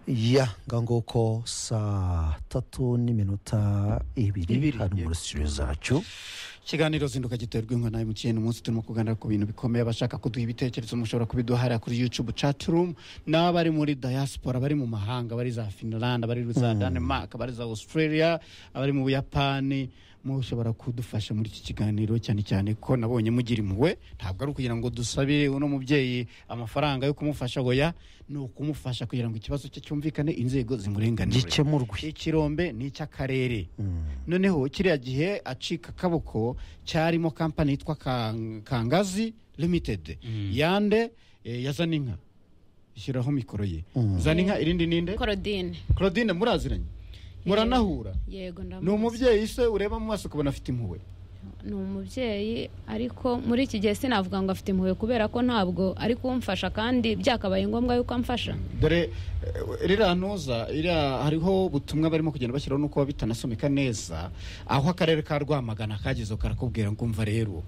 ya nguko saa tatu n'iminota ibiri Ibiri, hano yego. mu rusisiro zacu ikiganiro zinduka giterwa inka na emutiyeni umunsi turimo kuganira ku bintu bikomeye abashaka kuduha ibitekerezo mushobora kubiduha hariya kuri yutubu catirumu n'abari muri dayasipora bari mu mahanga bari za finilandi abari za danemark abari za australia abari mu buyapani mushobora kudufasha muri iki kiganiro cyane cyane ko nabonye mugira impuhwe ntabwo ari ukugira ngo dusabe uno mubyeyi amafaranga yo kumufasha oya ni ukumufasha kugira ngo ikibazo cye cyumvikane inzego zimurenganure gikemurwe ikirombe ni icy'akarere noneho kiriya gihe acika akaboko cyarimo kampani yitwa Kang- kangazi limited yande eh, ya zaninka ishyiraho mikoro ye zaninka irindi ninde korodine claudine muraziranye muranahura yego ni ndamuzi umubyeyi se ureba mu maso ukabona afite impuhwe ni umubyeyi ariko muri iki gihe sinavuga ngo afite impuhwe kubera ko ntabwo ari kumfasha kandi byakabaye ngombwa yuko amfasha dore eh, ririya ntuza iriya hariho ubutumwa barimo kugenda bashyiraho nuko biba bitanasomeka neza aho akarere ka rwamagana kagezeho karakubwira ngo umva rero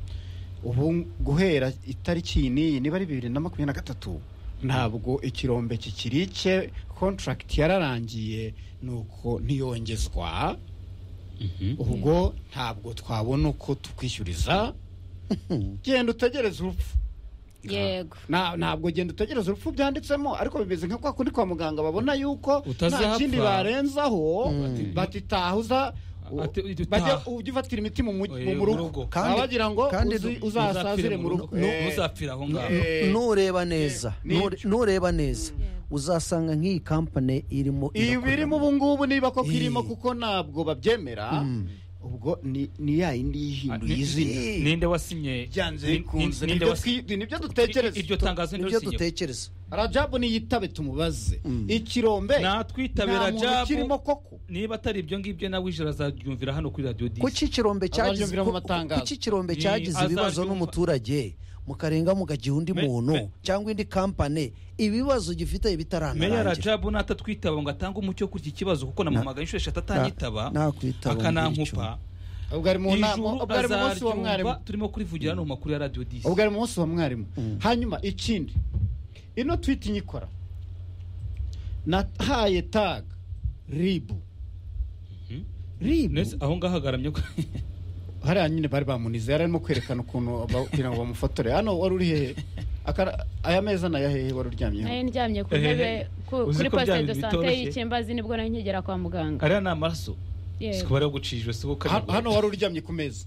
ubu guhera itariki iyi n'iyi niba ari bibiri na makumyabiri na gatatu ntabwo ikirombe kikiri icye kontaragiti yararangiye nuko ntiyongezwa ubwo ntabwo twabona uko tukwishyuriza genda utegereze urupfu yego Na- ntabwo genda utegereza urupfu byanditsemo ariko bimeze nka kwa kundi kwa muganga babona yuko nta Utazahapfa. kindi barenzaho batitahuza Ati- ujya bajya utaha. ujya ufatira imiti mu mu- Eh, mu mu rugo rugo. Kandi- baba bagira ngo kandi uzi- du- uzasazire mu rugo Eh, ntuzapfire aho ngaho eh, nureba neza ni- nure- nureba neza uzasanga nk'iyi kampani irimo ibi irakorera. irimo ubu ngubu niba koko Eh. irimo kuko ntabwo babyemera ubwo ni ni ya yindi yihinduye Ni- izina ninde wasinye byanze ni- bikunze ni- nibyo ninde wasinye- twi- nibyo dutekereza iryo tangazo nibyo ntirusinye dutekereza rajabu niyitabe tumubaze ikirombe Natwitabe nta muntu Rajabu. kirimo koko niba atari ibyo ngibyo nawe ijoro azaryumvira hano kuri radiyo disi kuki ikirombe cyagize Abajya mu ku- matangazo. kuki ikirombe Ni cyagize ibibazo azabyumva. n'umuturage mukarenga mukagiha undi Me- muntu me- cyangwa indi kampani ibibazo gifite meya bitaranarangira rajabu natatwitaba ngo atange umucyo kuri iki kibazo kuko namuhamagaye inshuro eshatu atanyitaba Na- nakwitaba akanankupa ubwo ari mu nama ijuru ubwo ari mu munsi wa mwarimu azaryumva turimo kurivugira hano mu makuru ya radiyo disi ubwo ari mu munsi wa mwarimu hanyuma ikindi ino twiti nyikora nahaye tag ribu ribu Nese aho ngaho agaramye ko hariya nyine bari bamunize yari arimo kwerekana ukuntu kugira ngo bamufotore hano wari uri hehe Akara- aya meza ni aya hehe wari nayo uryamyeho ndyamye ku Eh, ntebe ku- uzi kuri ko posite bya de bintu sante bitoroshye? y'ikimbazi nibwo nari nkigera kwa muganga ariya ni amaraso Yego. siko bari bucijwe si Ha- hano wari uryamye ku meza